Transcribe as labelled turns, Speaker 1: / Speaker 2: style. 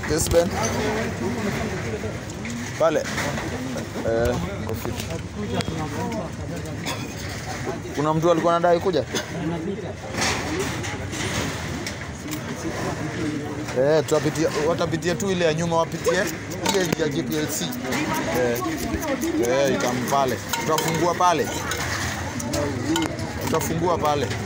Speaker 1: Yes, Ben. Pale. Eh, kwa fiti. Kuna mtu alikuwa anadai kuja? Eh, tutapitia watapitia tu ile ya nyuma wapitie ile ya GPLC. Eh. Eh, itampale. Tutafungua pale. Tutafungua pale.